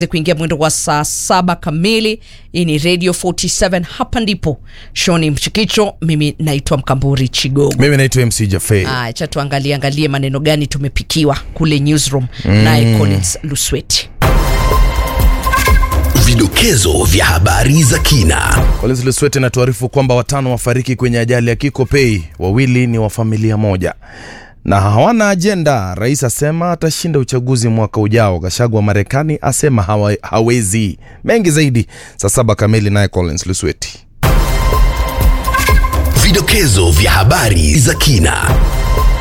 kuingia mwendo wa saa saba kamili. Hii ni Radio 47, hapa ndipo Shoni Mchikicho, mimi naitwa Mkamburi Chigogo. Mimi naitwa MC Jafe. Acha tuangalie angalie maneno gani tumepikiwa kule newsroom, naye Collins Lusweti. Vidokezo vya habari za kina. Collins Luswete anatuarifu kwamba watano wafariki kwenye ajali ya Kiko Pay, wawili ni wa familia moja na hawana ajenda. Rais asema atashinda uchaguzi mwaka ujao. Gachagua Marekani asema hawa, hawezi. Mengi zaidi saa saba kamili, naye Collins Lusweti. Vidokezo vya habari za kina.